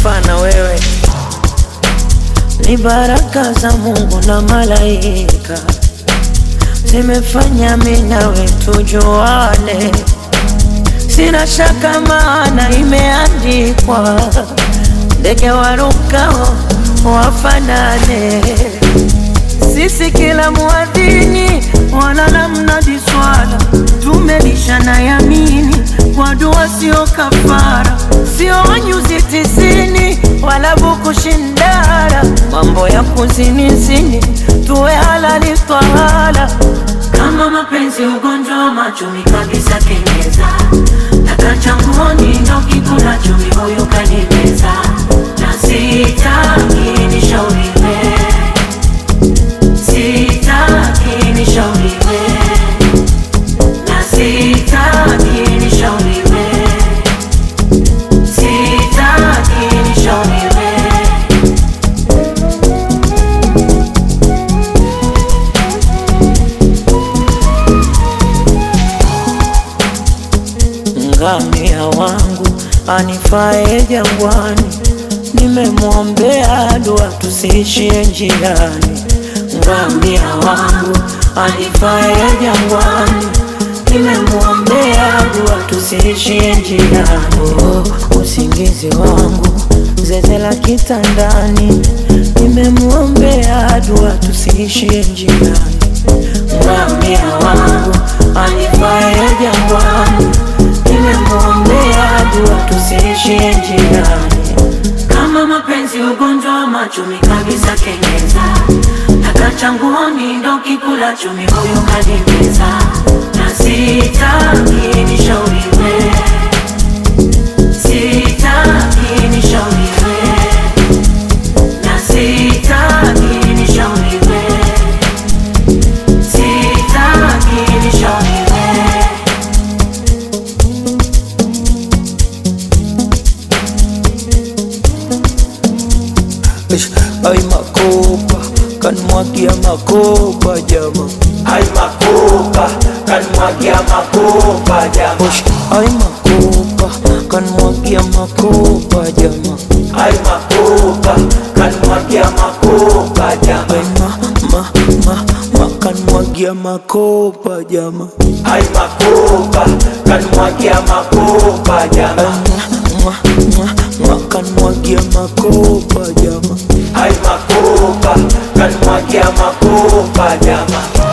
sifa na wewe ni baraka za Mungu na malaika zimefanya mimi nawe tujuane, sina shaka maana imeandikwa, ndege warukao wafanane. Sisi kila muadhini wala la mnadi swala, tumelishana yamini kwa dua, sio kafara, sio nyuzi tisini wala buku shindara, mambo ya kuzinizini tuwe halali twahala. Kama mapenzi ugonjwa wa machumi kabisa kenyeza Takachanguoni ndo kikula chumi huyu kanimeza Na sitaki nishauriwe Sitaki nishauriwe Na sitaki nishauriwe Sitaki nishauriwe Ngamia wangu anifae jangwani, nimemwombea dua tusiishie njiani. Ngamia wangu anifae jangwani, nimemwombea dua tusiishie njiani. Oh, usingizi wangu zeze la kitandani, nimemwombea dua tusiishie njiani. Ngamia wangu anifae jangwani, nimemwombea dua tusiishie njiani. Kama mapenzi ugonjwa wa machumi kabisa kenyeza Takachanguoni ndo kikula chumi huyu kanimeza Na sitaki nishauriwe Sitaki nishauriwe Na sitaki nishauriwe Sitaki nishauriwe Ish, Ay makopa kanmwagia makopa jama Ay makopa, kanmwagia makopa jama. Ish, Ay makopa kanmwagia makopa jama Ay makopa, kanmwagia makopa jama. Ay ma ma ma ma kanmwagia makopa jama Ay makopa, kanmwagia makopa Ay jama. ma ma ma kanmwagia makopa jama Ay makopa, kanmwagia makopa jama.